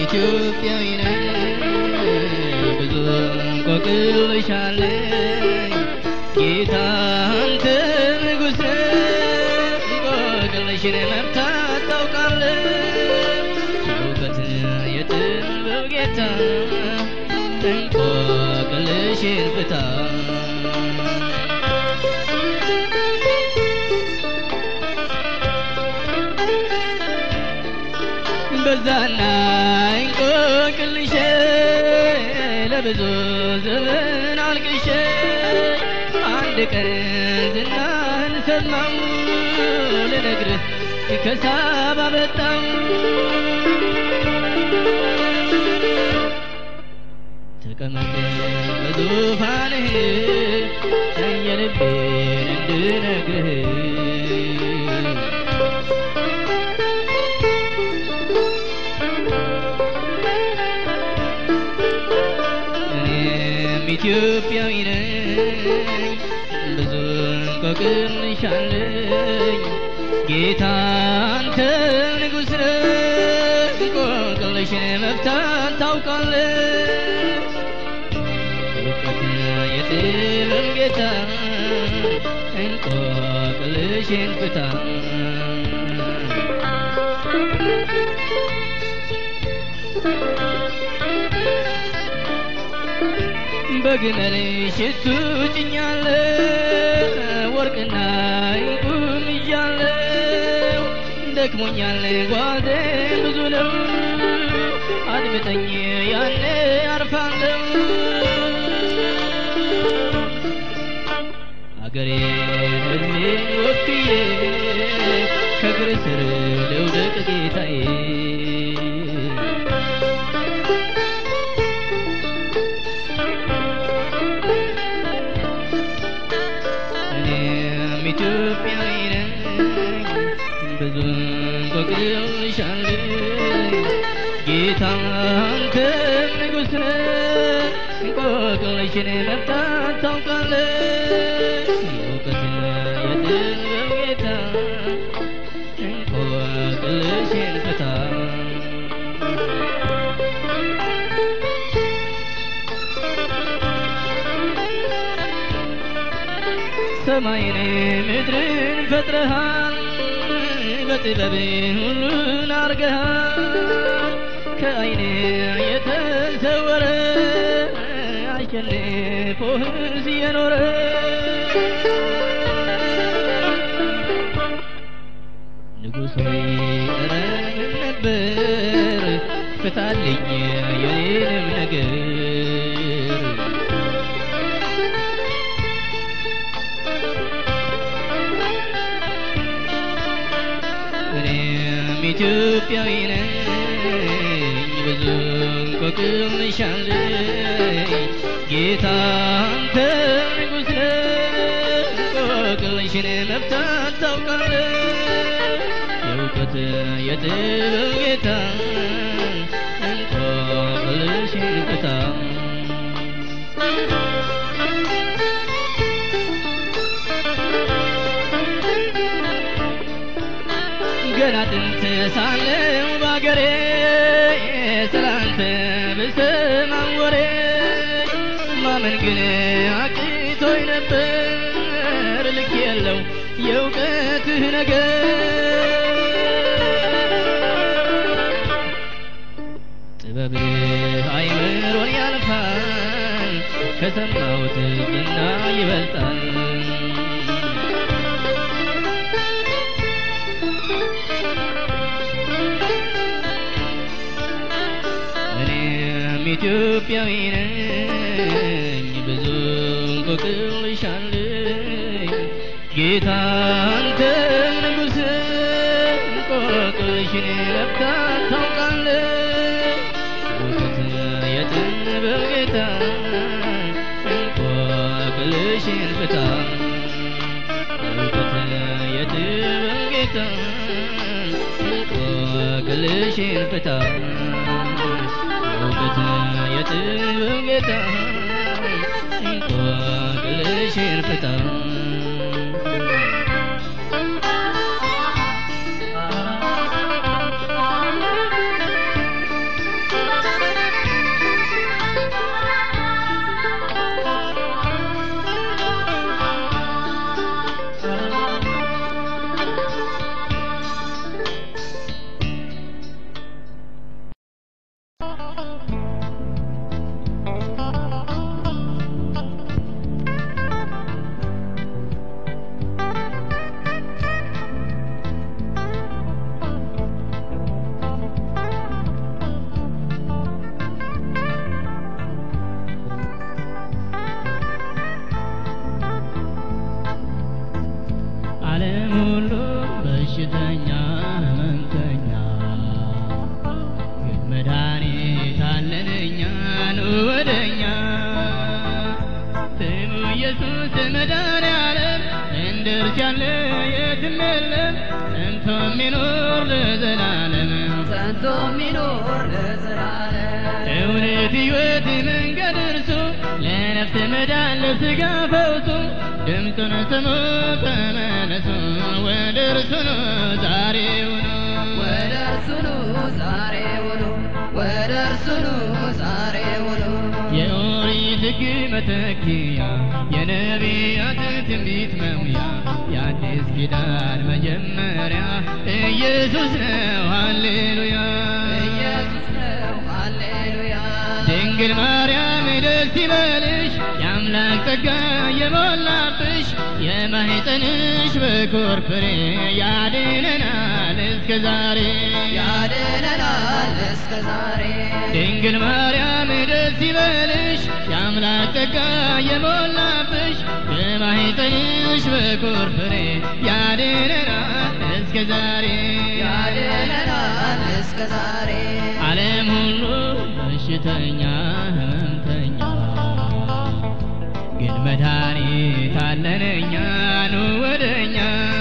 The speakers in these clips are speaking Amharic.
ኢትዮጵያዊ ነኝ ብዙ እንቆቅልሻለኝ ጌታ አንተ ንጉሥ እንቆቅልሽን መፍታት ታውቃለህ የእውቀት የጥበብ ጌታ እንቆቅልሽን ፍታ በዛና እንቆቅልሼ ለብዙ ዘመን አልቅሼ አንድ ቀን ዝናህን ሰማሁ ልነግርህ ከሳባ መጣሁ ተቀመጥ በዙፋንህ የልቤን እንድነግርህ እኔም ኢትዮጵያዊ ነኝ ብዙ እንቆቅልሻለኝ ጌታ አንተ ንጉሥ ነህ እንቆቅልሽን መፍታት ታውቃለህ እውቀት የጥበብ ጌታ እንቆቅልሽን ፍታ በግመል ሽቱ ጭኛለሁ ወርቅና ዕንቁም ይዣለሁ ደክሞኛል ጓዜ ብዙ ነው አድምጠኝ ያኔ አርፋለሁ አገሬ ሕዝቤን ወክዬ ከእግር ስር ልውደቅ ጌታዬ እኔም ኢትዮጵያዊ ነኝ ብዙ እንቆቅልሻለኝ ጌታ አንተ ንጉሥ ነህ እንቆቅልሽን መፍታት ታውቃለህ የእውቀት የጥበብ ጌታ እንቆቅልሽን ፍታ ሰማይን ምድርን ፈጥረሃል በጥበብ ሁሉን አርገሃል ከአይን የተሰወረ አሸንፎህስ የኖረ ንጉሥ ሆይ ኧረ ምን ነበር ፍታልኝ የኔንም ነገር እኔም ኢትዮጵያዊ ነኝ ብዙ እንቆቅልሻለኝ ጌታ አንተ ንጉሥ ነህ እንቆቅልሽን መፍታት ታውቃለህ የእውቀት የጥበብ ጌታ እንቆቅልሽን ፍታ ገና ጥንት ሳለው ባገሬ ስላንተ ብሰማም ወሬ ማመን ግን አቅቶኝ ነበር ልክ የለው የእውቀትህ ነገር ጥበብህ አይምሮን ያልፋል ከሰማሁት ዝና ይበልጣል እኔም ኢትዮጵያዊ ነኝ ብዙ እንቆቅልሻለኝ ጌታ አንተ ንጉሥ እንቆቅልሽን መፍታት ታውቃለህ እውቀት የጥበብ ጌታ እንቆቅልሽን ፍታ እውቀት የጥበብ ጌታ እንቆቅልሽን ፍታ እውቀት የጥበብ ጌታ እንቆቅልሽን ፍታ ጸንቶ የሚኖር ለዘላለም እውነት ሕይወት መንገድ እርሱ ለነፍስ መዳን ለሥጋ ፈውሱ ድምፁን ስሙ ተመለሱ ወደ እርሱ ነው ዛሬውኑ ወደ እርሱ ኑ ዛሬውኑ ወደ እርሱ ኑ ዛሬውኑ የኦሪት ሕግ መተኪያ የነቢያት ትንቢት መሙያ የአዲስ ኪዳን መጀመሪያ ኢየሱስ ነው ሃሌሉያ ኢየሱስ ነው ሃሌሉያ ድንግል ማርያም ደስ ይበልሽ የአምላክ ጸጋ የሞላብሽ የማኅፀንሽ በኩር ፍሬ ያድነናል እስከ ዛሬ ያድነናል እስከ ዛሬ ድንግል ማርያም ደስ ይበልሽ የአምላክ ጸጋ የሞላብሽ የማኅፀንሽ በኩር ፍሬ ያድነናል እስከ ዛሬ ያድነናል እስከ ዛሬ ዓለም ሁሉ በሽተኛ ህመምተኛ ግን መድኃኒት አለን እኛ ኑ ወደኛ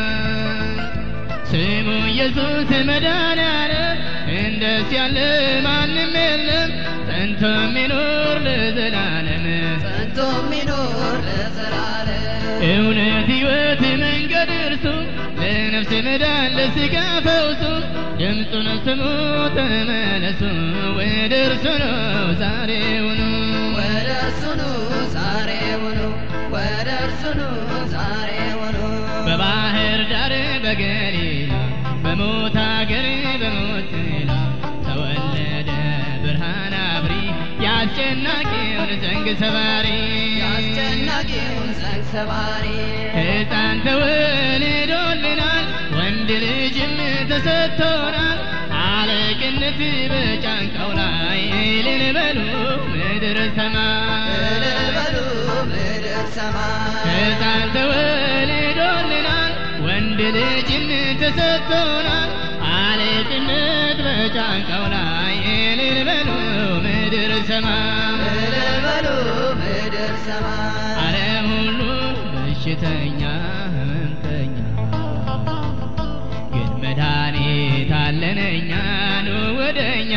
ስሙ ኢየሱስ መድኃኒዓለም እንደስ ያለ ማንም የለም ጸንቶ የሚኖር ለዘላለም ጸንቶ የሚኖር ለዘላለም እውነት ሕይወት መንገድ እርሱ ለነፍስ መዳን ለሥጋ ፈውሱ ድምፁን ስሙ ተመለሱ ወደ እርሱ ነው ዛሬውኑ ወደ እርሱ ኑ ዛሬውኑ ወደ እርሱ ኑ ዛሬውኑ በባህር ዳር በገሊላ በሞት አገር በሞት ጥላ ተወለደ ብርሃን አብሪ የአስጨናቂውን ዘንግ ሰባሪ የአስጨናቂውን ዘንግ ሰባሪ ሕፃን ተወልዶልናል ወንድ ልጅም ተሰጥቶናል አለቅነት በጫንቃው ላይ እልል በሉ ምድር ሰማይ እልል በሉ ምድር ሰማይ ሕፃን ተወልዶልናል ወንድ ልጅም ተሰጥቶናል አለቅነት በጫንቃው ላይ እልል በሉ ምድር ሰማይ እልል በሉ ምድር ሰማይ ዓለም ሁሉ በሽተኛ ህመምተኛ ግን መድኃኒት አለን እኛ ኑ ወደኛ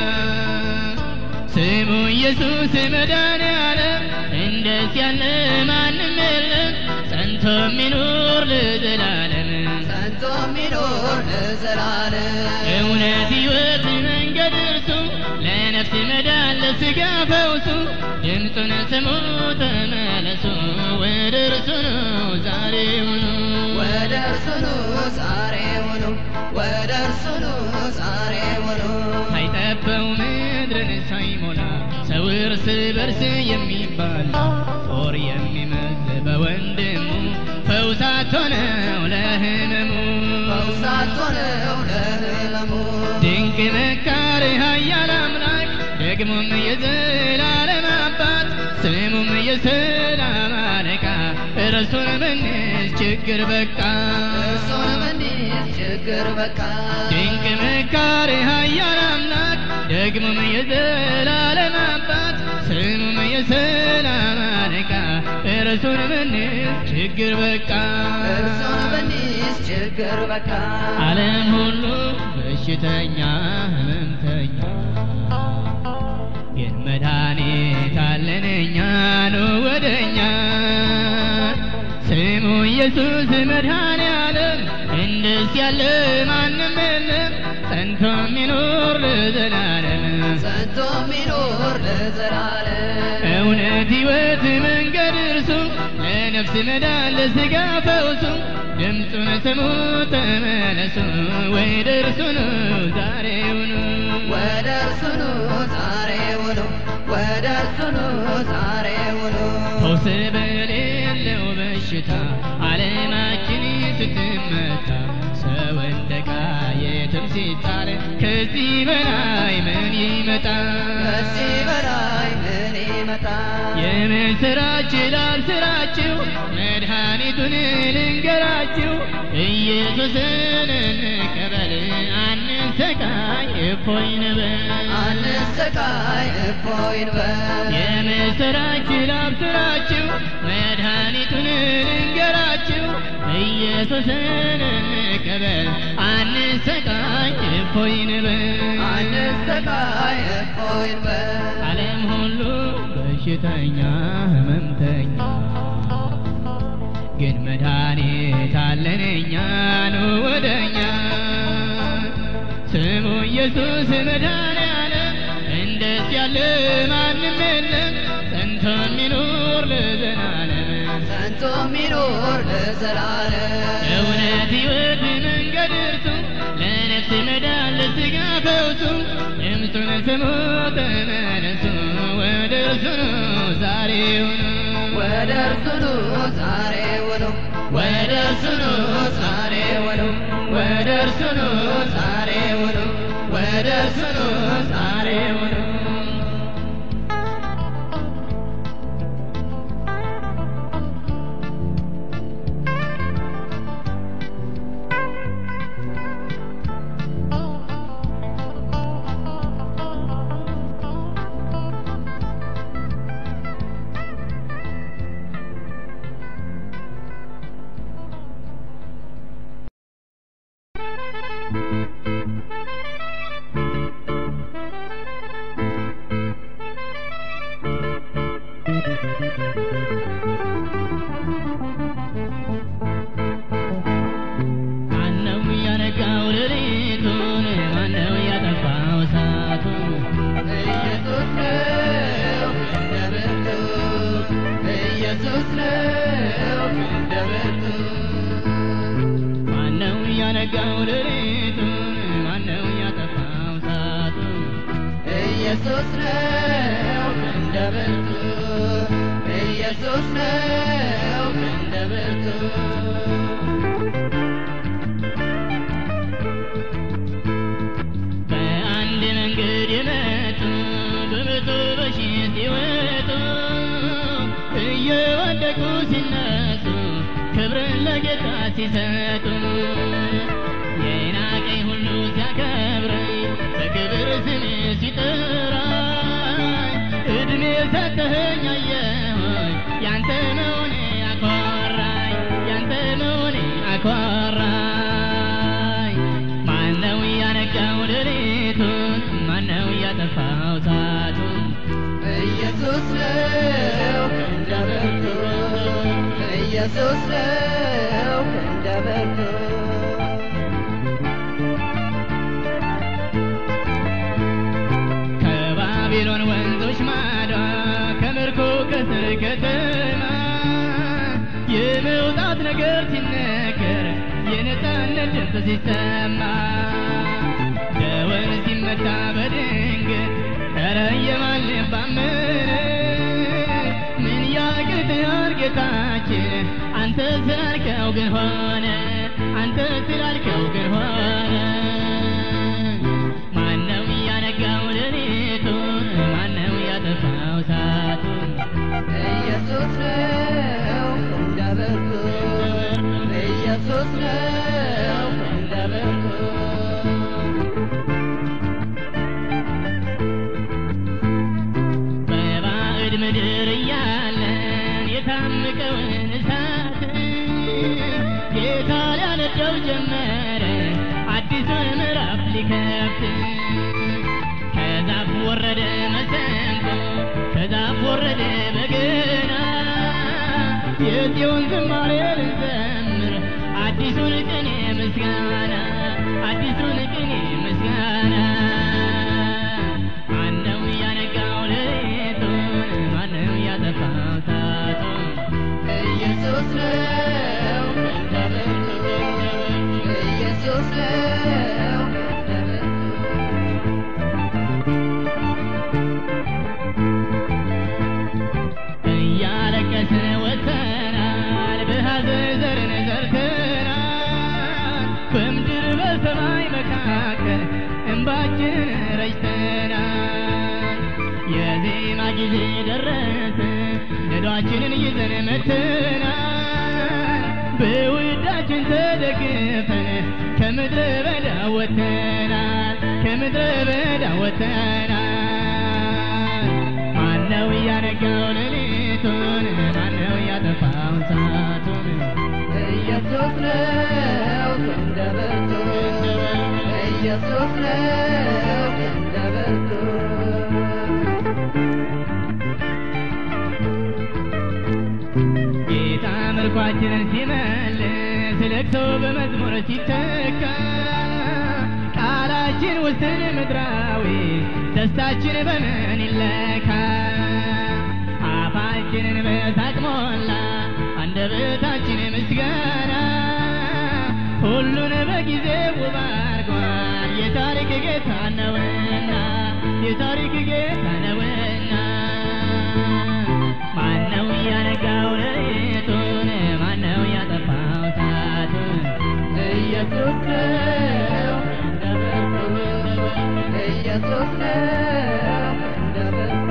ስሙ ኢየሱስ መድኃኒዓለም እንደስ ያለ ማንም የለም ጸንቶ የሚኖር ለዘላለም ጸንቶ የሚኖር ለዘላለም እውነት ሕይወት መንገድ እርሱ ለነፍስ መዳን ለሥጋ ፈውሱ ድምፁን ስሙ ተመለሱ ወደ እርሱ ነው ዛሬውኑ ወደ እርሱ ኑ ዛሬውኑ ወደ እርሱ ኑ ዛሬውኑ ሳይጠበው ምድርን ሳይሞላ ሰው እርስ በርስ የሚባላ ጦር የሚመዝ በወንድሙ ፈውሳት ሆነው ለህመሙ ፈውሳት ሆነው ለህመሙ ድንቅ መካር ኃያል አምላክ ደግሞም የዘላለም አባት ስሙም የሰላም አለቃ እርሱን ብንል ችግር በቃ እርሱን ብንይዝ ችግር በቃ ድንቅ መካር ኃያል አምላክ ደግሞም የዘላለም አባት ስሙም የሰላም አለቃ እርሱን ብንል ችግር በቃ እርሱን ብንይዝ ችግር በቃ ዓለም ሁሉ በሽተኛ ህመምተኛ ግን መድኃኒት አለን እኛ ኑ ወደኛ ስሙ ኢየሱስ መድኃኒዓለም እንደስ ያለ ማንም የለም ጸንቶ የሚኖር ለዘላለም ጸንቶ የሚኖር ለዘላለም እውነት ሕይወት መንገድ እርሱ ለነፍስ መዳን ለሥጋ ፈውሱ ድምፁን ስሙ ተመለሱ ወደ እርሱ ነው ዛሬውኑ ወደ እርሱ ኑ ዛሬውኑ ወደ እርሱ ኑ ዛሬውኑ ፈውስ በሌለው በሽታ ዓለማችን ስትመታ ሰው እንደ ዕቃ የትም ሲጣል ከዚህ በላይ ምን ይመጣ ከዚህ በላይ ምን ይመጣ የምስራች ላብስራችሁ መድኃኒቱን ልንገራችሁ ኢየሱስን እንቀበል አንሰቃይ እፎይ እንበል አንሰቃይ እፎይ እንበል የምስራች ላብስራችሁ መድኃኒቱን ልንገራችሁ ኢየሱስን እንቀበል አንሰቃይ እፎይ እንበል አንሰቃይ እፎይ እንበል ዓለም ሁሉ በሽተኛ ህመምተኛ ግን መድኃኒት አለን እኛ ኑ ወደኛ ስሙ ኢየሱስ መድኃኔዓለም እንደስ ያለ ማንም የለም ጸንቶ የሚኖር ለዘላለም ጸንቶ የሚኖር ለዘላለም እውነት ሕይወት መንገድ እርሱ ለነፍስ መዳን ለሥጋ ፈውሱ ድምፁን ስሙ ተመለሱ ወደ እርሱ ኑ ዛሬውኑ ወደ እርሱ ኑ ዛሬውኑ ወደ እርሱ ኑ ዛሬውኑ ወደ እርሱ ኑ ዛሬውኑ ወደ እርሱ ኑ ዛሬውኑ ማነው ያነጋው ሌሊቱን ማነው ያጠፋው እሳቱን ኢየሱስ ነው እንደ ብርቱ ኢየሱስ ነው እንደ ብርቱ ማነው ያነጋው ሌሊቱን ማነው ያጠፋው እሳቱን ኢየሱስ ነው እንደ ብርቱ ኢየሱስ ነው እንደ ብርቱ በአንድ መንገድ የመጡ በመቶ በሺህ ሲወጡ እየወደቁ ሲነሱ ክብርን ለጌታ ሲሰጡ የናቀኝ ሁሉ ሲያከብረኝ በክብር ስም ሲጠራኝ እድሜ ሰጠኸኝ አየሁኝ ያንተ መሆኔ አኮራኝ ያንተ መሆኔ አኮራኝ ማነው ያነጋው ሌሊቱን ማነው ያጠፋው እሳቱን ኢየሱስ ነው እንደ ብርቱ ኢየሱስ ነው እንደ ብርቱ ከባቢሎን ወንዞች ማዶ ከምርኮ ከስር ከተማ የመውጣት ነገር ሲነገር የነፃነት ድምፅ ሲሰማ ደወል ሲመታ በድንገት ኧረ የማን ልብ አመነ ምን ያቅትሃል ጌታችን አንተ ስላልከው ግን ሆነ አንተ ስላልከው ግን ሆነ ማነው ያነጋው ሌሊቱን ማነው ያጠፋው እሳቱን ኢየሱስ ነው እንደ ብርቱ ኢየሱስ ነው እንደ ብርቱ በባዕድ ምድር እያለን የታመቀውን እሳት ጌታ ሊያነደው ጀመረ አዲሱን ምዕራፍ ሊከፍት ከዛፍ ወረደ መሰንቆ ከዛፍ ወረደ በገና የጽዮን ዝማሬ ልንዘምር አዲሱን ቅኔ ምስጋና አዲሱን ቅኔ ምስጋና ማነው ያነጋው ሌሊቱን ማነው ያጠፋው እሳቱን ኢየሱስ ነው እንደ ብርቱ ኢየሱስ ነው እንደ ብርቱ እያለቀስን ወጥተናል በሐዘን ዘርን ዘርተናል በምድር በሰማይ መካከል እንባችን ረጭተናል የዜማ ጊዜ ደረሰ ነዷችንን ይዘን መጥተናል በውዳችን ተደግፈን ከምድረ በዳ ወጥተናል ከምድረ በዳ ወጥተናል ማነው ያነጋው ሌሊቱን ማነው ያጠፋው እሳቱን ኢየሱስ ነው እንደ ብርቱ ኢየሱስ ነው እንደ ብርቱ ጌታ ምርኳችንን ሲመልስ ለቅሶ በመዝሙር ሲተካ ቃላችን ውስን ምድራዊ ደስታችን በምን ይለካ አፋችንን በሳቅ ሞላ አንደበታችን ምስጋና ሁሉን በጊዜ ውብ አድርጓል የታሪክ ጌታ ነውና የታሪክ ጌታ ነውና ማነው ያነጋው ሌሊቱን ማነው ያጠፋው እሳቱን ኢየሱስ ነው እንደ ብርቱ ኢየሱስ ነው እንደ ብርቱ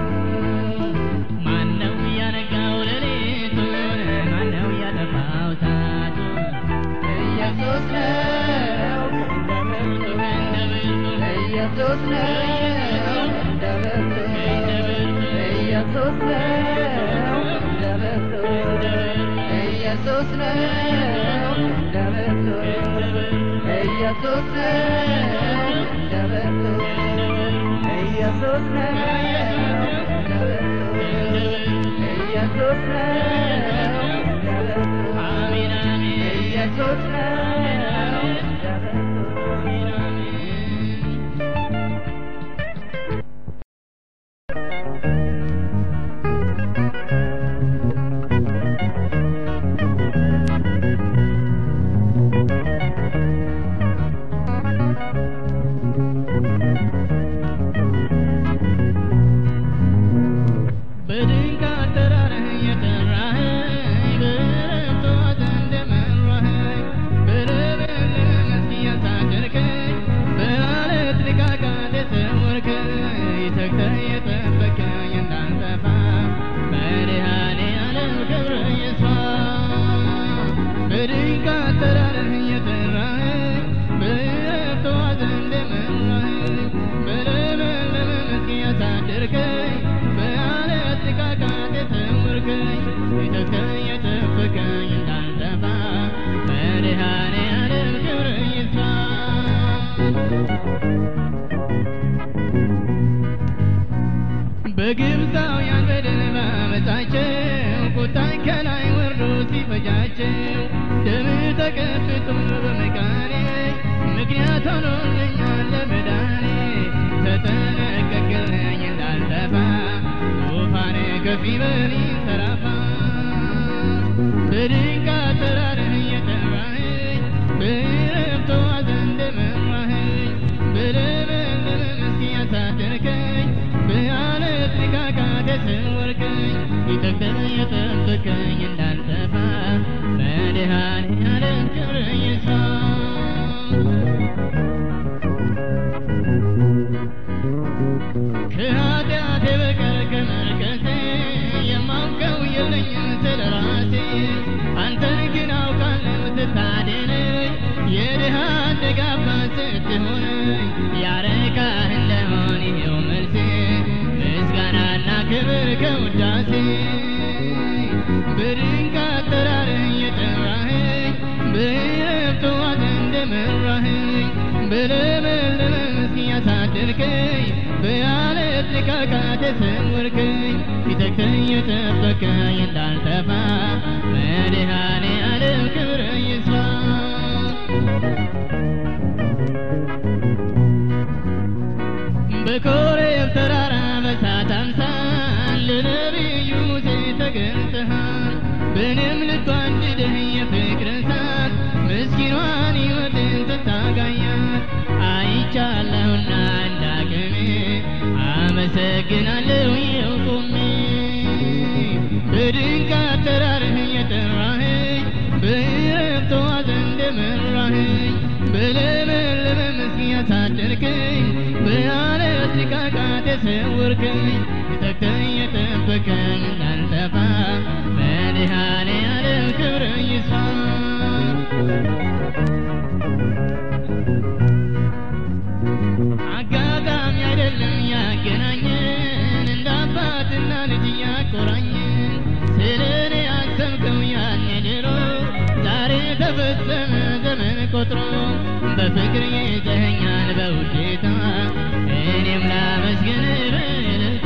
ማነው ያነጋው ሌሊቱን ማነው ያጠፋው እሳቱን ኢየሱስ ነው እንደ ብርቱ ኢየሱስ ነው እንደ ብርቱ ኢየሱስ ነው እንደ ብርቱ ኢየሱስ ነው እንደ ብርቱ ኢየሱስ ነው እንደ ብርቱ ኢየሱስ ነው እንደ ብርቱ ኢየሱስ ነው እንደ ብርቱ አሜን አሜን ኢየሱስ ነው እንደ ብርቱ አሜን አሜን በድንቅ አጠራርህ የጠራኸኝ በረፍቷት እንደመራኸኝ በለመለመ መስክ ያሳደርከኝ በዓለት ንቃቃት የሰወርከኝ ተግተህ የጠበቀኝ እንዳልጠፋ መድኃኔዓለም ክብር ይስፋ በድንቅ አጠራርህ የጠራኸኝ በረፍቷት እንደመራኸኝ በለመለመ መስክ ያሳደርከኝ በዓለት ንቃቃት የሰወርከኝ ተግተህ የጠበቀኝ እንዳልጠፋ መድኃኔዓለም ክብር ይስፋ በግብፃውያን በደል ባመፃቸው ቁጣን ከላይ ወርዶ ሲፈጃቸው ደም ተቀብቶ በመቃኔ ምክንያት ሆኖልኛል ለመዳኔ ተጠነቀቅልኝ እንዳልጠፋ ዙፋን ከፍ ይበል ይንሰራፋ በድንቅ አጠራርህ እየጠራኸኝ በዕረፍት ዋት እንደመራኸኝ በለመለመ መስክ ያሳደርከኝ በዓለት ንቃቃት የሰወርከኝ ተግተህ የጠበቀኝ እንዳልጠፋ መድኃኔዓለም ክብር ይስፋ ከኃጢአቴ በቀር ከመርከሴ የማውቀው የለኝም ስለ ራሴ አንተን ግን አውቃለሁ ስታድነኝ የድሃ አደግ አባት ስትሆነኝ ያረካህ እንደሆን ይኸው መልሴ ምስጋናና ክብር ከውዳሴ በድንቅ አጠራርህ የጠራኸኝ በዕረፍት ዋት እንደመራኸኝ በለመለመ መስክ ያሳደርከኝ በዓለት ንቃቃት የሰወርከኝ ተግተህ የጠበቀኝ እንዳልጠፋ መድኃኔዓለም ክብር ይስፋ በኮሬብ ተራራ በእሳት አምሳል ለነቢዩ ሙሴ ተገልጠሃል በእኔም ልብ አንድደህ የፍቅር እሳት ምስኪኗን ሕይወትን ትታጋያት አይቻለሁና እንዳቅሜ አመሰግናለሁ ይኸው ቆሜ በድንቅ አጠራርህ የጠራኸኝ በዕረፍት ዋት እንደመራኸኝ በለመለመ መስክ ያሳደርከኝ በዓለት ንቃቃት የሰወርከኝ ተግተህ የጠበቀኝ እንዳልጠፋ መድኃኔዓለም ክብር ይስፋ አጋጣሚ አይደለም ያገናኘን እንደ አባትና ልጅ ያቆራኘን ስለ እኔ ያሰብከው ያኔ ድሮ ዛሬ ተፈጸመ ዘመን ቆጥሮ በፍቅር ይዘኸኛል ጌታ እኔም ላመስግን በእልልታ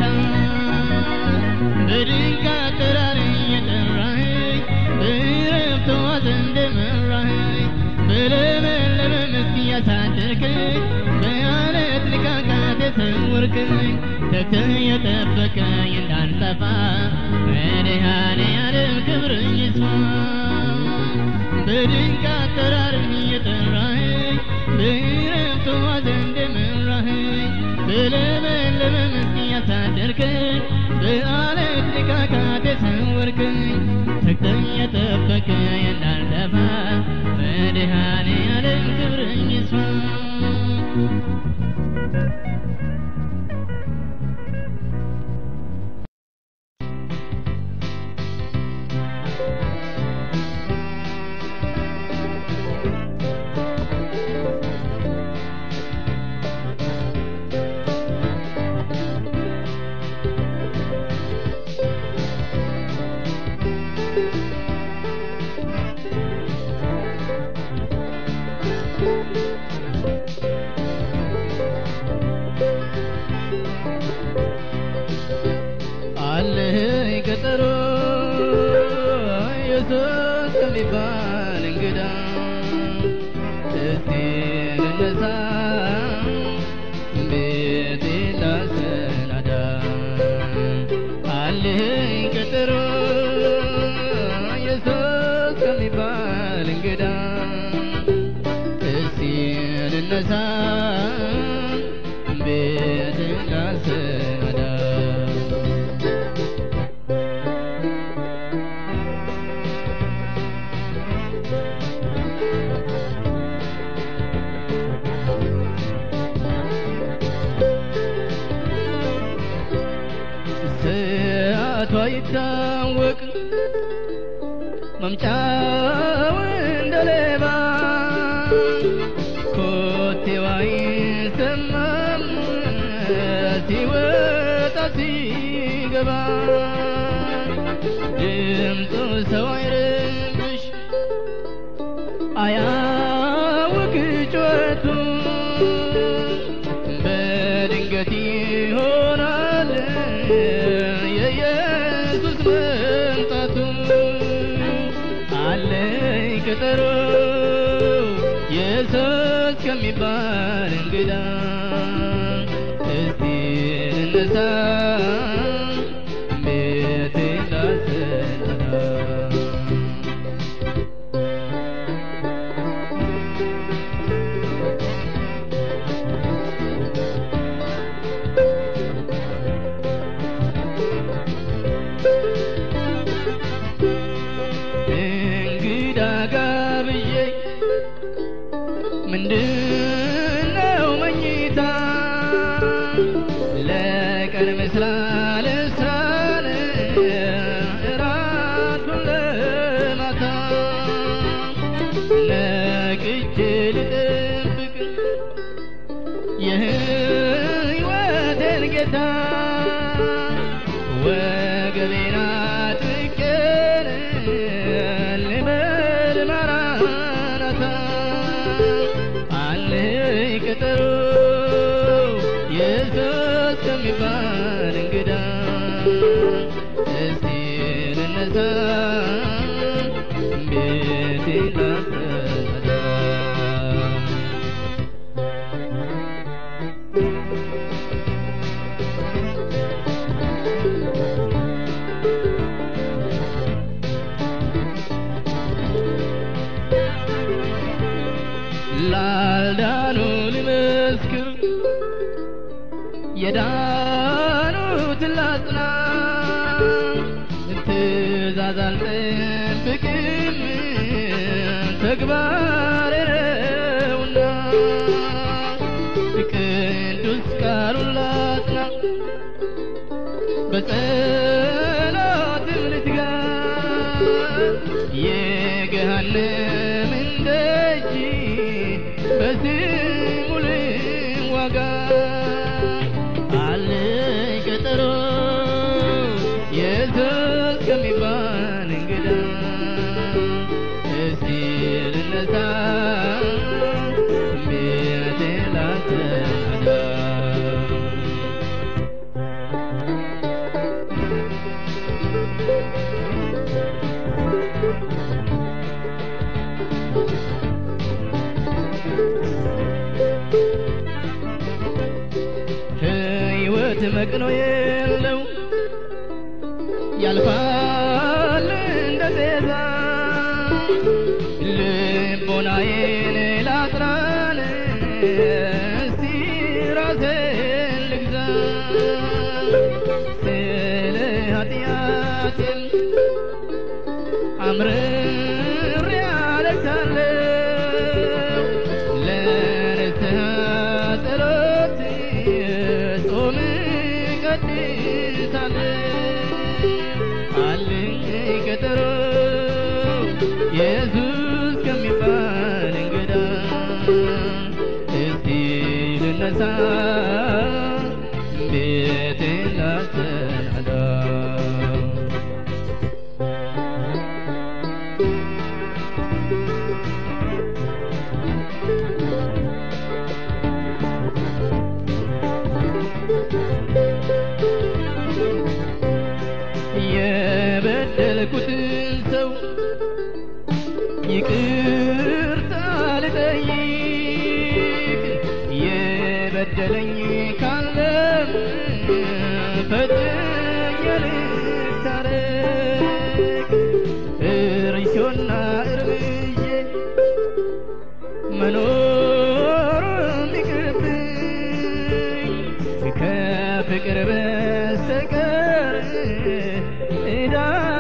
በድንቅ አጠራር እየጠራኸኝ በዕረፍት ዋት እንደመራኸኝ በለመለመ መስክ ያሳደርከኝ በዓለት ንቃቃት የሰወርከኝ ተግተህ የጠበቀኝ እንዳልጠፋ መድኃኔዓለም ክብርህ ይስፋ በድንቅ አጠራር እየጠራኸኝ በዕረፍት ዋት እንደመራኸኝ በለመለመ መስክ ያሳደርከኝ በዓለት ንቃቃት የሰወርከኝ ተግተህ የጠበቀኝ እንዳልጠፋ መድኃኔዓለም ክብርህ ይስፋ አለህ ቀጠሮ ኢየሱስ ከሚባል እንግዳ እስቲ ልነሳ ቤቴ ላሰናዳ አለህ ቀጠሮ ኢየሱስ ከሚባል እንግዳ እስቲ ልነሳ ቤቴ ላሰናዳ ሰዓቷ ይታወቅ መምጫው እንደ ሌባ ኮቴዋ ይሰማም ሲወጣ ሲገባ ድምፁ ሰው አይረብሽ አያውቅ ጩኸቱ በድንገት ይሆናል የኢየሱስ መምጣቱ አለኝ ቀጠሮ ኢየሱስ ከሚባል እንግዳ እስቲ ልነሳ ቤቴ ላሰናዳ እንግዳ ጋብዬ ምንድነው መኝታ ለቀን መስላ ልስራን እራቱን ለማታ ነቅቼ ልጠብቅ የህይወቴን ጌታ ወገቤን አጥቄን ልበል ማራናታ አለኝ ቀጠሮ ኢየሱስ ከሚባል እንግዳ እስቲ ልነሳ ቤቴ ላሰናዳ ላልዳኑ ልመስክር የዳኑትን ላጽና ትእዛዝ አልጠብቅም ተግባሬ ነውና ቅዱስ ቃሉን ላጽና በጸሎትም ልትጋ የገሃነምን ደጅ በስሙ ልዋጋ አለኝ ቀጠሮ ኢየሱስ ከሚባል እንግዳ እስቲ ልነሳ ቤቴ ላሰናዳ እውነት መቅኖ የለው ያልፋል እንደ ጤዛ ልቦናዬን ላጥራን እስቲ ራሴን ልግዛ ስለ ኃጢአቴን አምርሬ አለቅሳለሁ ለንስሐ ጸሎት ጾም እቀድሳለሁ አለኝ ቀጠሮ ኢየሱስ ከሚባል እንግዳ እስቲ ልነሳ ቤቴን ላሰናዳ የበደልኩትን ሰው ይቅርታ ልጠይቅ የበደለኝ ካለም ፈጥኜ ልታረቅ እርሾና እርምዬ መኖሩን ይቅርብኝ ከፍቅር በስተቀር ዕዳ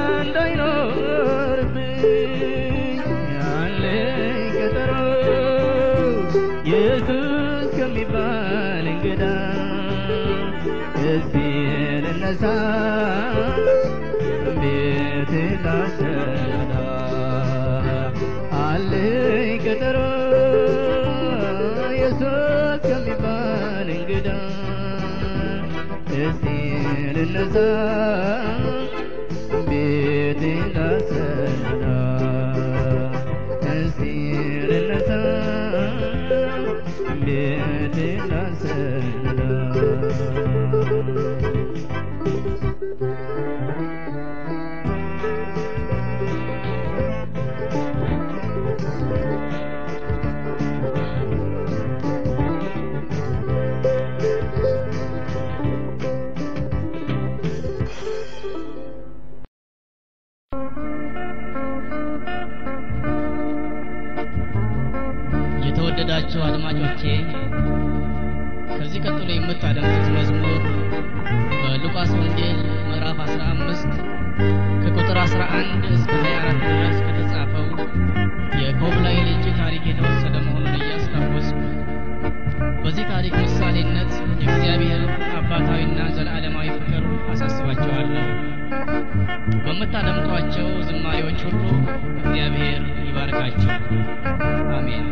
እንዳይኖርብኝ አለኝ ቀጠሮ ኢየሱስ ከሚባል እንግዳ እዚህ ልነሳ ቤት ላሰናዳ አለኝ ቀጠሮ ኢየሱስ ከሚባል እንግዳ እስቲ ልነሳ ቤቴ ላሰናዳ እስቲ ልነሳ ቤቴ ላሰናዳ የተወደዳችሁ አድማጮቼ ከዚህ ቀጥሎ የምታደምጡት መዝሙር በሉቃስ ወንጌል ምዕራፍ 15 ከቁጥር 11 እስከ 24 ድረስ ከተጻፈው የኮብላይ ልጅ ታሪክ የተወሰደ መሆኑን እያስታወስኩ በዚህ ታሪክ ምሳሌነት የእግዚአብሔር አባታዊና ዘላለማዊ ፍቅር አሳስባችኋለሁ። በምታደምጧቸው ዝማሬዎች ሁሉ እግዚአብሔር ይባርካችሁ። አሜን።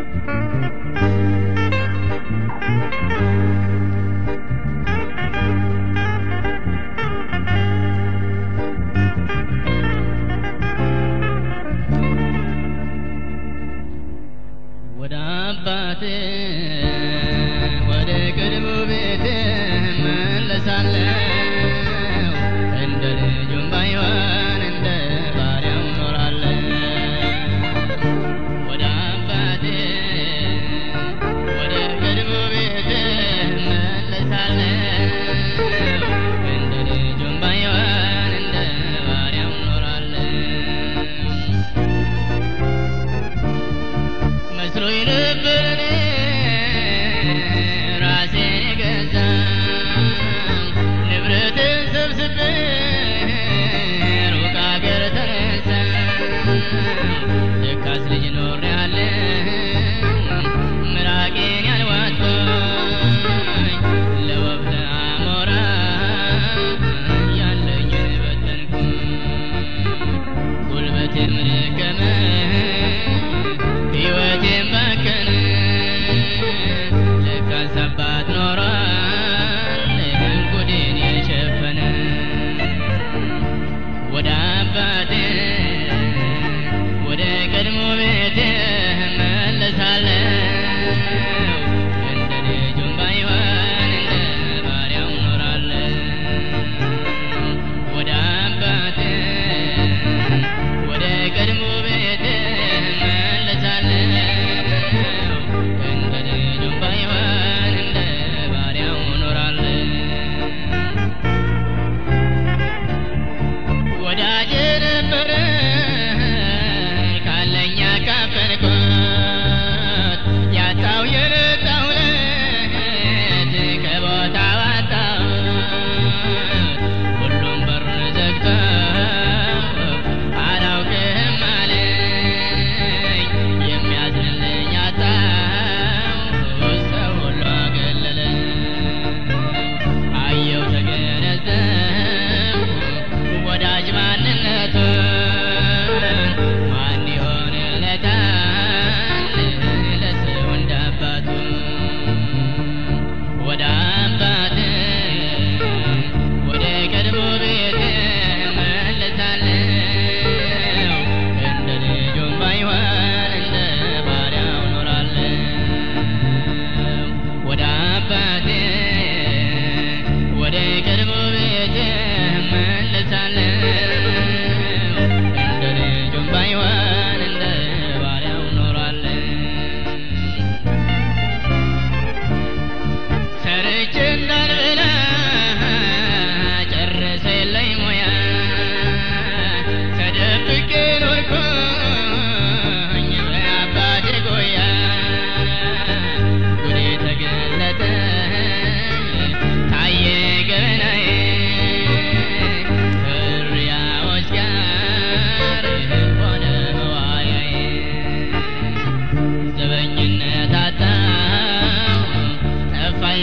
ወደ አባቴ ወደ ቅድሙ ቤት መለሳለሁ እንደ ልጁም ባይሆን እንደ ባሪያው ኖራለሁ ወደ አባቴ ወደ ቅድሙ ቤት መለሳለሁ እንደ ልጁም ባይሆን እንደ ባሪያው ኖራለሁ መስሎኝ ነበር እኔ ራሴን የገዛው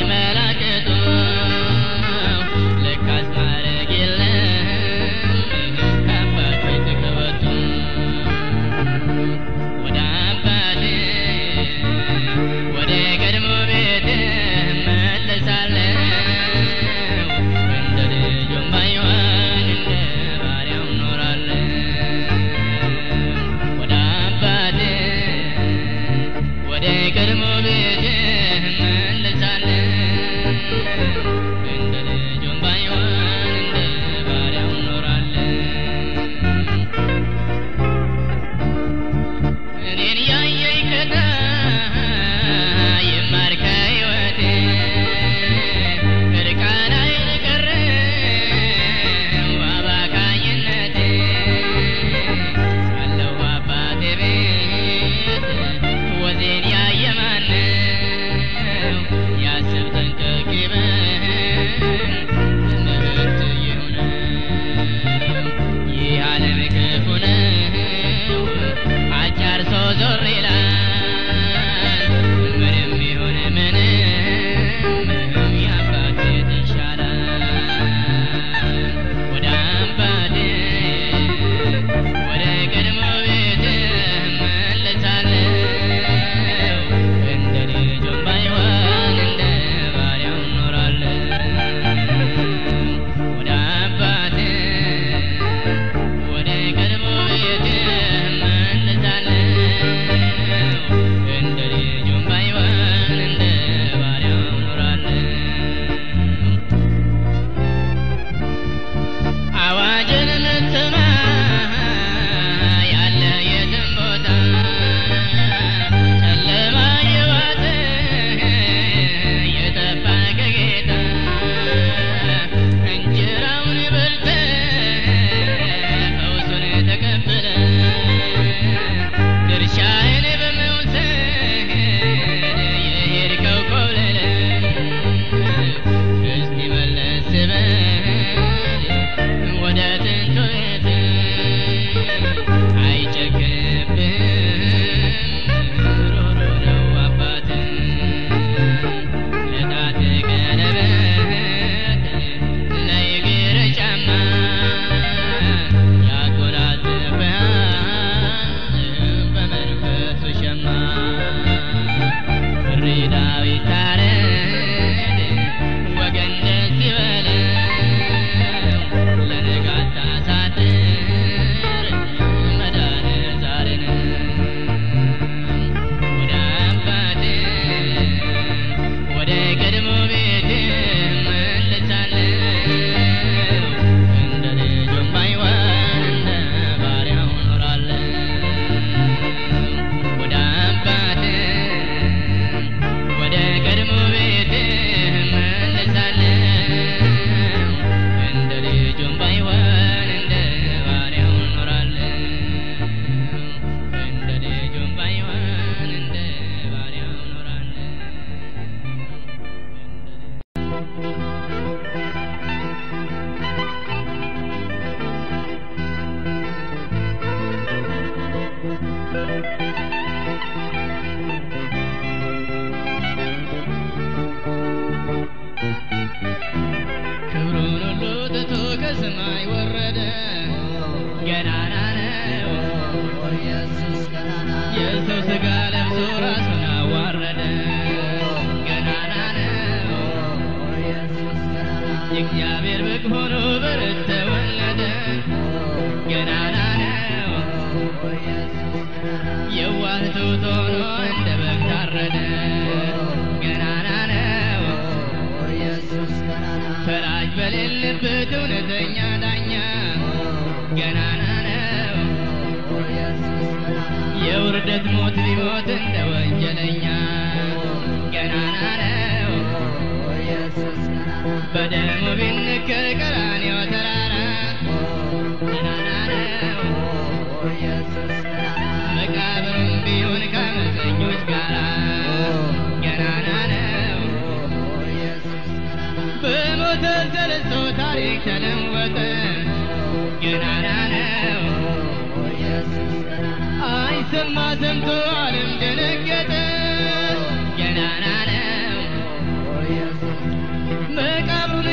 መላከቱ ለካስ ማረግ የለም ከአባቶች ተቀበቱ ወደ አባቴ ወደ ቀድሞ ቤት እመለሳለሁ እንደ ልጁም ባይሆን እንደ ባሪያው እኖራለሁ ወደ አባቴ ወደ ቀድሞ ቤት እመለሳለሁ እንደ ልጁም ባይሆን እንደ ባሪያው እኖራለሁ እኔን ያየኝ ከዳ ይማር ከሕይወቴ እርቃናዬን ቀረ አባካኝነቴ ሳለሁ አባቴ ቤት ወዜን ያየ ማነው ያስብ ጠንቀቅ ይበል ትምህርት ይሁነው ይህ ዓለም ክፉ ነው አጫር ሰው ዞር ይላል ምንም ይሁን ምንም የአባቴ ይሻላል ወደ አባቴ ወደ ቀድሞ ቤት እመለሳለሁ እንደ ልጁም ባይሆን እንደ ባሪያው እኖራለሁ ወደ አባቴ ወደ ቀድሞ ቤት እመለሳለሁ እንደ ልጁም ባይሆን እንደ ባሪያው እኖራለሁ አዋጅን የምትሰማ ያለ የትም ቦታ ጨለማ የዋጠ የጠፋ ከጌታ እንጀራውን በልተ ፈውሱን ተቀብለ ድርሻህን በመውሰድ የሄድከው ኮብለለ እስቲ መለስ በል ወደ ጥንቱ ቤት አይጨክንብህም ሩሩ ነው አባት ለጣት ቀለበት ለእግር ጫማ ያጎናጽፍሃል በመንፈሱ ሸማ እሪ ዳዊት ታረድ ወገን ደስ ይበለው ለንጋት ታሳድር መዳን ዛሬ ነው ወደ አባቴ ወደ ቀድሞ ቤት እመለሳለሁ እንደ ልጁም ባይሆን እንደ ባሪያው እኖራለሁ ወደ አባቴ ወደ ቀድሞ ቤት እመለሳለሁ እንደ ልጁም ባይሆን እንደ ባሪያው እኖራለሁ እንደ ልጁም ባይሆን እንደ ባሪያው እኖራለሁ ክብሩን ሁሉ ትቶ ከሰማይ ወረደ ገናና ነው ኢየሱስ ገናና የሰው ሥጋ ለብሶ ራሱን አዋረደ ገናና ነው ኢየሱስ ገናና የእግዚአብሔር በግ ሆኖ በረት ተወለደ ገናና ነው ኢየሱስ ገናና የዋህ ትሑት ሆኖ እንደ በግ ታረደ ገናና ነው ኢየሱስ ገናና ፈራጅ በሌለበት እውነተኛ ዳኛ ገናና ነው ኢየሱስ ገናና የውርደት ሞት ሊሞት እንደ ወንጀለኛ ገናና ነው ኢየሱስ ገናና በደሙ ቢነከር ቀራንዮ ተራራ ገናና ነው ኢየሱስ ገናና መቃብሩም ቢሆን ከአመፀኞች ጋር ገናና ነው ኢየሱስ ገናና በሞተ ተነስቶ ታሪክ ተለወጠ ገናና ነው ኢየሱስ ገናና አይሰማ ሰምቶ ዓለም ደነገጠ ገናና ነው ኢየሱስ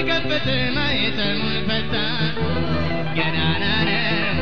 ከፈተ ማኅተሙን ፈታ ገናና ነው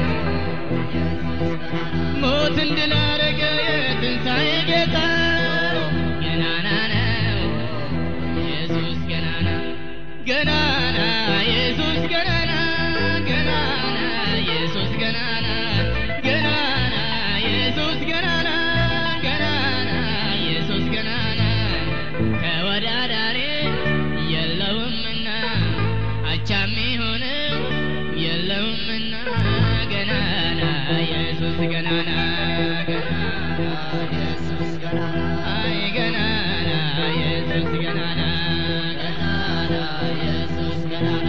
ሞትን ድል አደረገ የትንሣኤ ጌታ ገናና ነው ኢየሱስ ገናና ገናና ኢየሱስ ገናና ገናና ኢየሱስ ገናና ገናና ኢየሱስ ገናና ገናና ኢየሱስ ገናና ተወዳዳሪ የለውምና አቻም ሆነው የለውምና ገናና ኢየሱስ ገናና ገናና ኢየሱስ ገናና አይ ገናና ኢየሱስ ገናና ገናና ኢየሱስ ገናና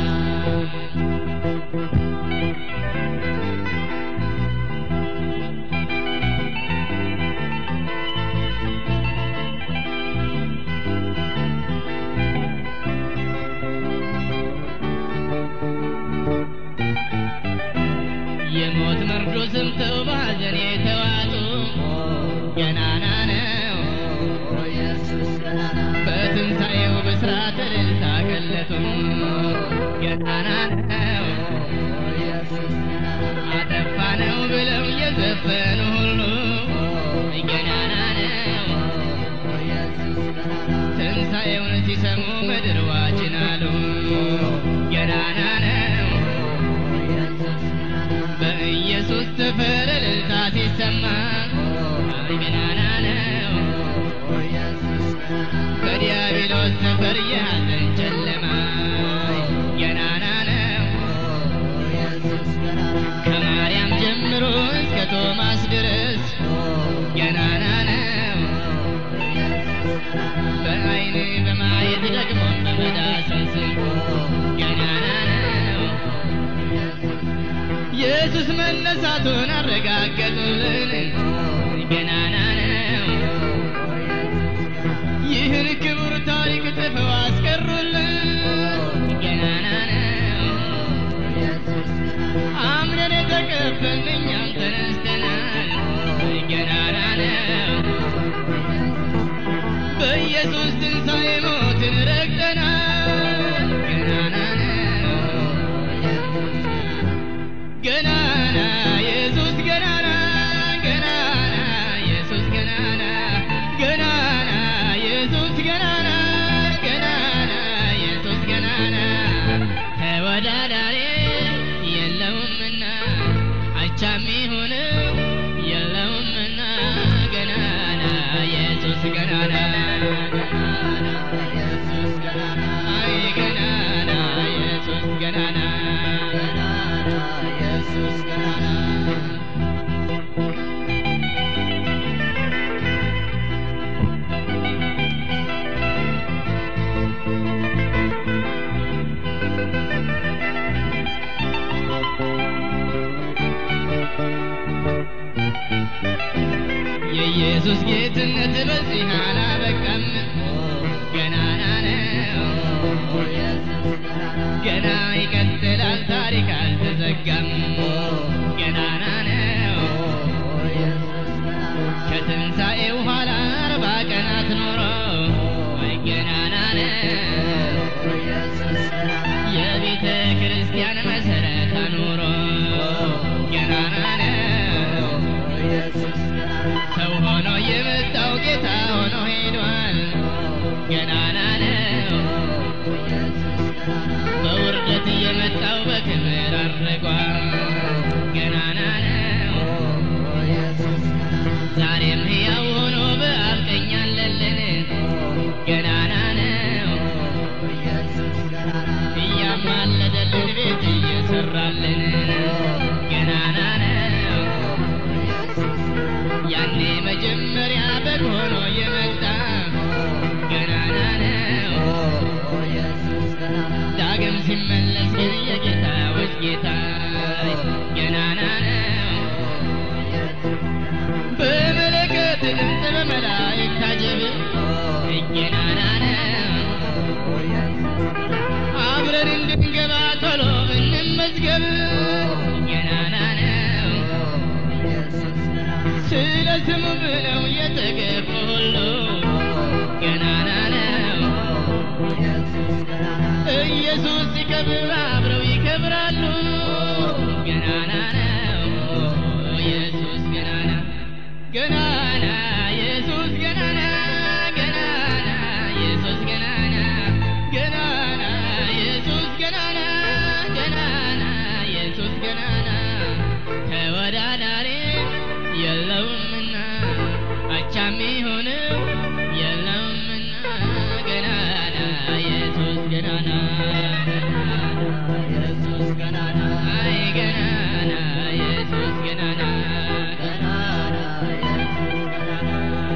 የሞት መርዶ ሰምተው በሐዘን የተዋጡ ገናና ነው ኢየሱስ ገናና በትንሣኤው ብስራት እልልታ ገለጡ ገናና ነው ኢየሱስ ገናና አጠፋ ነው ብለው የዘፈኑ ሁሉ ገናና ነው ኢየሱስ ገናና ትንሣኤውን ሲሰሙ ምድር ዋችን አሉ ገናና ነው ኢየሱስ ገናና በኢየሱስ ተፈር እልልታ ሲሰማ ገናና ነው ኢየሱስ ገናና ከዲያብሎስ ሰፈር የሐዘን ጨለማ ገናና ነው ኢየሱስ ገናና ከማርያም ጀምሮ እስከ ቶማስ ድረስ ገናና ነው በዓይን በማየት ደግሞ በመዳሰስ ገናና ነው ኢየሱስ መነሳቱን አረጋገጡልን ገናና ነው ይህን ክቡር ታሪክ ጽፈው አስቀሩልን ገናና ነው አምነን የተቀበልን እኛም ተነስተናል ገናና ነው በኢየሱስ ትንሣኤ ሞትን ረግጠናል ገናና ነው ገናና ኢየሱስ ገናና ገናና ኢየሱስ ገናና ገናና ኢየሱስ ገናና ገናና ኢየሱስ ገናና ተወዳዳሪ የለውምና አቻም ሆነው የለውምና ገናና ኢየሱስ ገናና ገናና ኢየሱስ ገናና አይ ገናና ኢየሱስ ገናና ገናና ኢየሱስ ገናና የኢየሱስ ጌትነት በዚህ አላበቃም ገናና ነው ገና ይቀጥላል ታሪክ አልተዘጋም ገናና ነው ከትንሣኤው ኋላ አርባ ቀናት ኖሮ ወይ ገናና ነው የቤተ ክርስቲያን መሠረት አኑሮ ገናና ነው ሰው ሆኖ የመጣው ጌታ ሆኖ ሄዷል ገናና ነው በውርደት የመጣው በክብር አድርጓል ገናና ነው ዛሬም ሕያው ሆኖ በአብ ቀኝ አለልን ገናና ነው እያማለደልን ቤት እየሰራልን ገናና ነው ያኔ መጀመሪያ በግ ሆኖ የመጣ ገናና ነው ዳግም ሲመለስ ግን የጌታዎች ጌታ ገናና ነው በመለከት ድምፅ በመላእክት ታጀብ ገናና ነው አብረን እንድንገባ ቶሎ እንመዝገብ ገናና ነው ስለ ስሙ ብለው የተገፉ ሁሉ ገናና ነው ኢየሱስ ሲከብር አብረው ይከብራሉ። ገናና ነው ኢየሱስ ገናና ገናና ኢየሱስ ገናና ገናና ኢየሱስ ገናና ገናና ኢየሱስ ገናና ገናና ኢየሱስ ገናና ተወዳዳሪ የለውምና አቻም ሆነው የለውምና ገናና ኢየሱስ ገናና ኢየሱስ ገናና አይ ገናና ኢየሱስ ገናና ገናና ኢየሱስ ገናና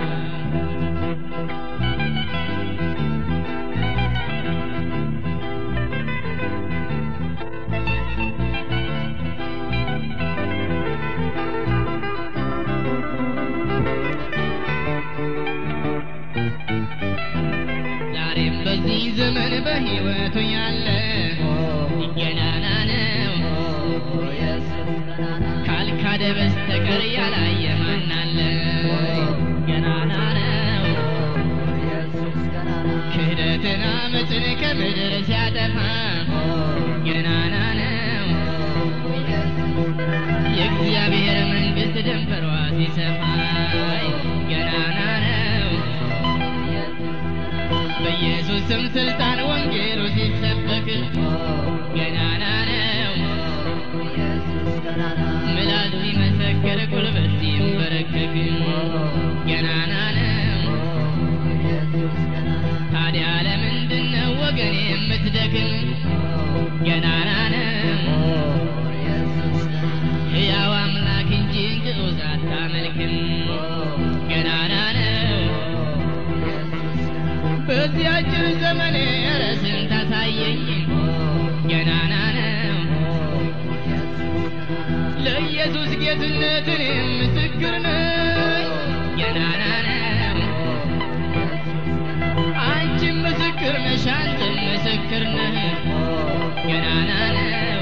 ዛሬም በዚህ ዘመን በሕይወቱ ያለ ገናና ነው ኢየሱስ ገናና ካልካደ በስተቀር ያላየ ማን አለ? ገናና ነው ኢየሱስ ገናና ክህደትን አመፅን ከምድር ሲያጠፋ ገናና ነው የእግዚአብሔር መንግሥት ደንበሯ ሲሰፋ ገናና ነው በኢየሱስ ስም ስልጣን ወንጌሉ ሲሰበክ ገናና ነው ምላስ ሲመሰክር ጉልበት ሲንበረከክ ገናና ነው ታዲያ ለምንድን ነው ወገን የምትደክም ገናና ነው ሕያው አምላክ እንጂ ግዑዝ አታመልክም ገናና ነው በዚያችን ዘመኔ ርዕስን ታሳየኝ ገናና ነው ለኢየሱስ ጌትነትን ምስክር ነኝ ገናና ነው አንቺም ምስክር ነሽ አንተም ምስክር ነህ ገናና ነው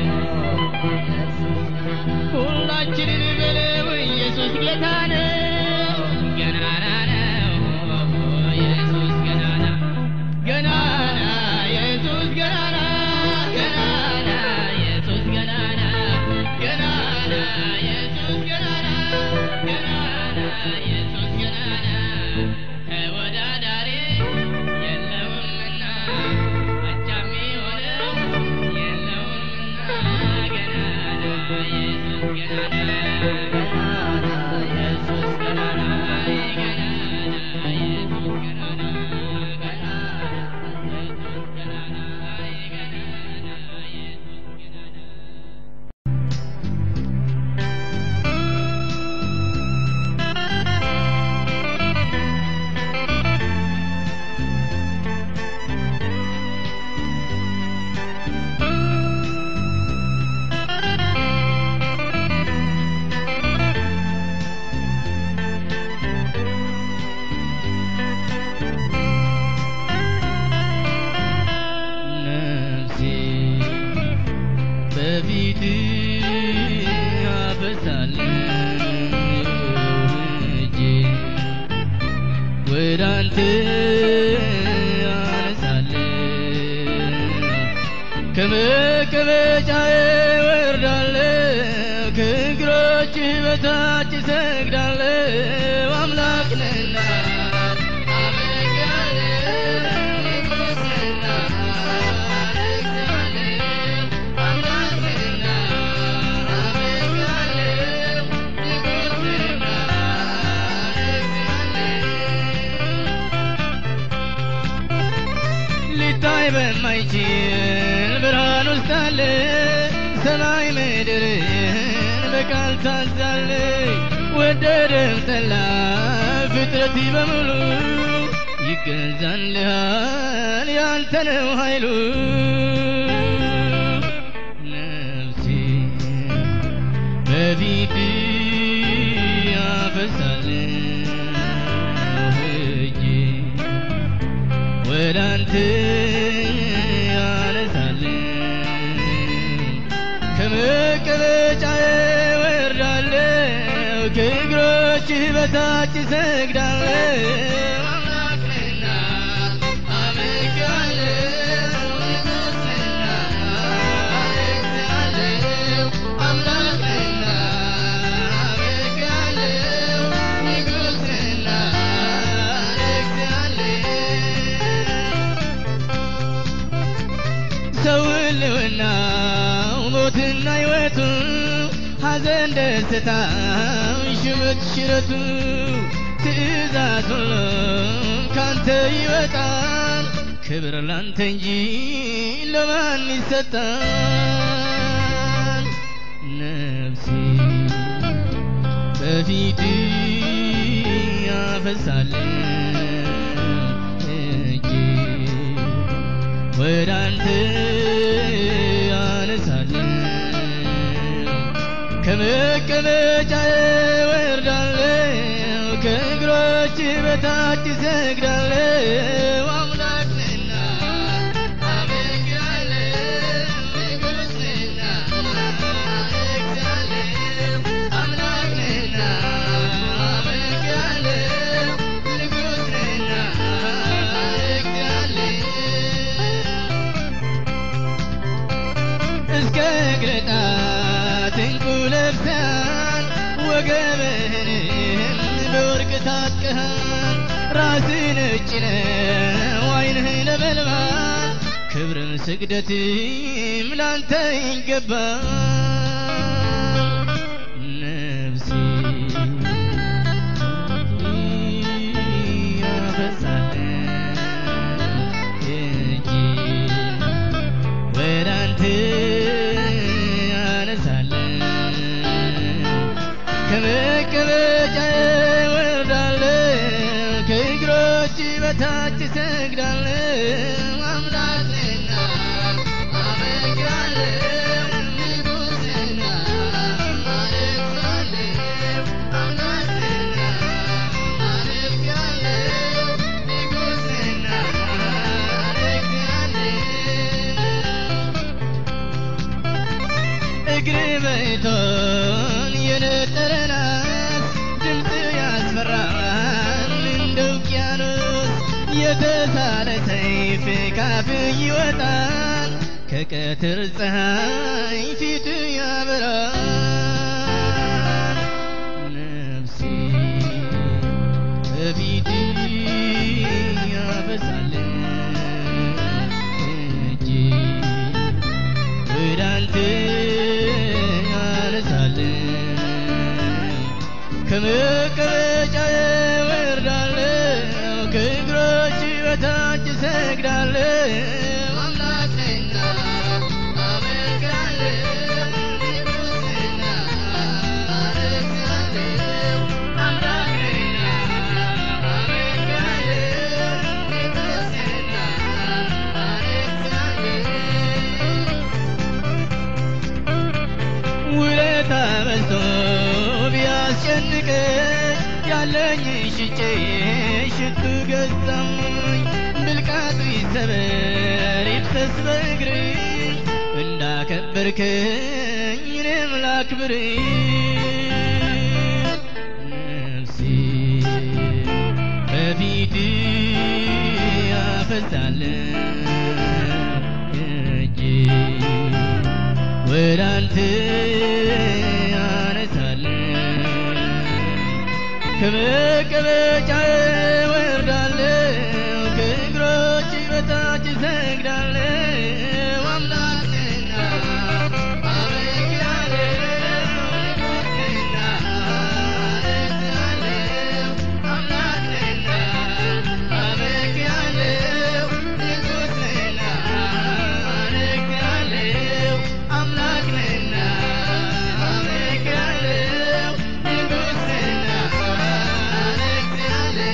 ሁላችንን በለው ኢየሱስ ጌታ ነው ገናና ነው ኢየሱስ ገናና ገናና ኢየሱስ ገናና ገናና ኢየሱስ ገናና ገናና ኢየሱስ ገናና ገናና ኢየሱስ ገናና ተወዳዳሪ የለውምና አቻም የሆነው የለውምና ገናና ኢየሱስ ገናና ኢየሱስ ገናና ገናና ኢየሱስ ገናና ገናና ኢየሱስ ገናና ገናና ኢየሱስ ገናና ነፍሴ በፊት አፈሳለሁ እጄ ወደ አንተ አነሳለሁ ከመቀመጫዬ ወርዳለሁ ከእግሮችህ በታች እሰግዳለሁ አምላክ ነህና ሊታይ በማይችል ብርሃን ውስጥ አለ ሰማይ ምድርን በቃል ታዛለ ወደደም ጠላ ፍጥረት በሙሉ ይገዛልሃል ያንተ ነው ኃይሉ ነፍሴ በፊት ያፈሳለሁ እጄ ወደ አንተ ያነሳለሁ ከመቀመጫዬ ወርዳለሁ ከእግሮችህ በታች እሰግዳለሁ አምላክ ነህና አመልክሃለሁ ሰው ሕልውናው ሞትና ሕይወቱ ሐዘን ደስታው ሽበት ሽረቱ ትእዛዝ ሁሉ ካንተ ይወጣል ክብር ላንተ እንጂ ለማን ይሰጣል ነፍሴ በፊት ያፈሳለሁ እጄ ወደ አንተ አነሳለሁ ከመቀመጫዬ ወርዳለሁ ከእግሮች በታች እሰግዳለሁ አምላክ ነህና አመልክሃለሁ ንጉሥ ነህና አመልክሃለሁ አምላክ ነህና አመልክሃለሁ ንጉሥ ነህና አመልክሃለሁ እስከ እግር ጣት ዕንቁ ለብሰሃል ወገብህንም በወርቅ ታጥቀሃል ራስህ ነጭ ነው ዓይንህ ነበልባል ክብርን ስግደትም ላንተ ይገባል ነፍሴ ያፈሳለሁ እጄ ወደ አንተ አነሳለሁ ከመቀመጫዬ ወርዳለሁ ከእግሮች በታች እሰግዳለሁ አምላክ ነህና አመልክሃለሁ ንጉሥ ነህና አመልክሃለሁ አምላክ ነህና አመልክሃለሁ ንጉሥ ነህና አመልክሃለሁ እግር በእቶን የነጠረ ናስ ድምፅ ያስፈራል እንደ ውቅያኖስ የተሳለ ሰይፍ ካፍ ይወጣል ከቀትር ፀሐይ ፊት ያበራል ነፍሴ በፊት ያፈሳለች እጄ ወደ አንተ አነሳለሁ ከመቀመጫዬ ወርዳለሁ ከእግሮች በታች እሰግዳለሁ አምላክ ነህና አመልክሃለሁ ንጉሥ ነህና አመልክሃለሁ አምላክ ነህና አመልክሃለሁ ንጉሥ ነህና አመልክሃለሁ ውለታ በዝቶ ቢያስጨንቀኝ ያለኝ ሽጬ ሽቱ ገዛሙኝ ብልቃጡ ይሰበር ይፍሰስ በእግር እንዳከበርከኝ እኔም ላክብር ነፍሴ በፊት ያፈሳለሁ እጄ ወደ አንተ አነሳለሁ ከመቀመጫዬ ወርዳለሁ ከእግሮች በታች እሰግዳለሁ አምላክ ነህና አመልክሃለሁ ንጉሥ ነህና አመልክሃለሁ አምላክ ነህና አመልክሃለሁ ንጉሥ ነህና አመልክሃለሁ አምላክ ነህና አመልክሃለሁ ንጉሥ ነህና አመልክሃለሁ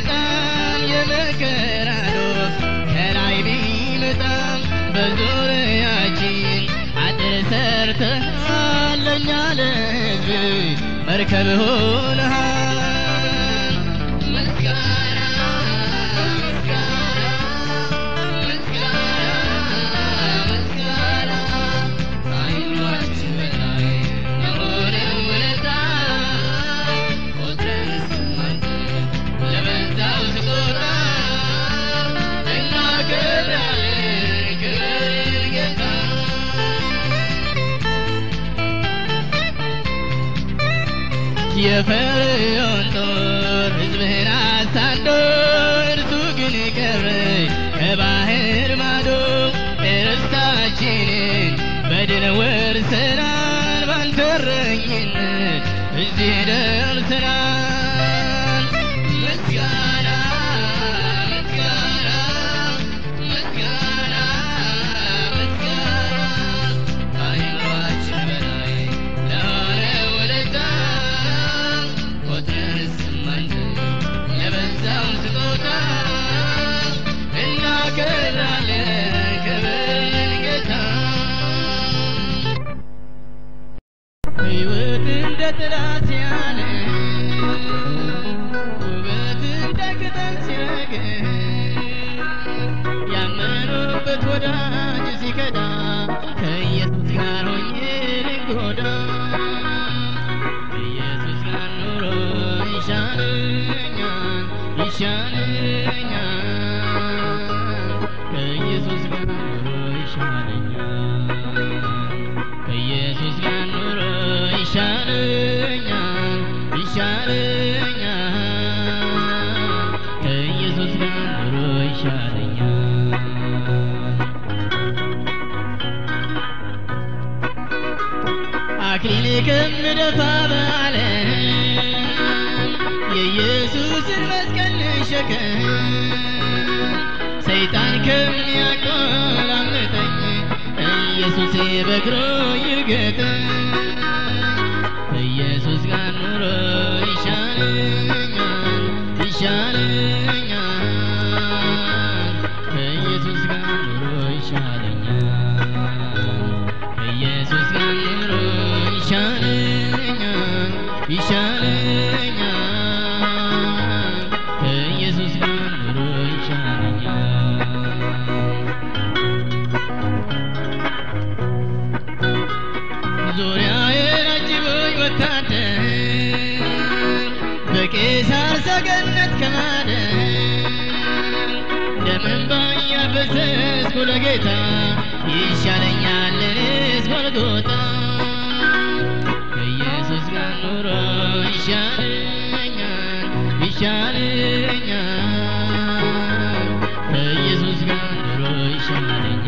በጣም የመከራ ዶፍ ከላይ ቢመጣም በዙሪያችን አጥር ሰርተሃል ለእኛ ለሕዝብ መርከብ ሆነሃል። ምስጋና ምስጋና ምስጋና ምስጋና ከአይምሯችን በላይ ለሆነ ውለታ ቆጥረን ስንማጠን ለበዛው ስጦታ እናከብራለን ክብርን ጌታ የፈርዖን ጦር ሕዝብህን አሳዶ እርሱ ግን ቀረ ከባህር ማዶ ርስታችንን በድል ወርሰናል ባንተ እረኝነት እዚህ ደርሰናል። ምስጋና ምስጋና ምስጋና ምስጋና ከአይምሯችን በላይ ለሆነ ውለታ ቆጥረን ስማንዘን ለበዛው ስጦታ እናከብራለን ክብርን ጌታ ሕይወት እንደ ጥላ ሲያለ ውበት እንደ ቅጠል ሲረግፍ ያመኑበት ወዳጅ ሲከዳ ከኢየሱስ ጋር ሆኜ ልጎዳ ከኢየሱስ ጋር ኑሮ ይሻለኛል ይሻለኛል ከኢየሱስ ጋር ኑሮ ይሻለኛል ከኢየሱስ ጋር ኑሮ ይሻለኛል ይሻለኛል ከኢየሱስ ጋር ኑሮ ይሻለኛል አክሊል ከምደፋ በዓለም የኢየሱስን መስቀል ልሸከም ሰይጣን ከሚያቆላምጠኝ ኢየሱሴ በእግሩ ይርገጠኝ ከኢየሱስ ጋር ኑሮ ይሻለኛል ይሻለኛል ከኢየሱስ ጋር ኑሮ ይሻለኛል ከኢየሱስ ጋር ኑሮ ይሻለኛል ይሻለኛል ከኢየሱስ ጋር ኑሮ ይሻለኛል ዙሪያዬን አጅቦኝ ወታደር በቄሳር ሰገነት ከማደር ደምንባ እያፈሰስኩ ለጌታ ይሻለኛል እኔስ ጎልጎታ ከኢየሱስ ጋር ኑሮ ይሻለኛል ይሻለኛል ከኢየሱስ ጋር ኑሮ ይሻለኛል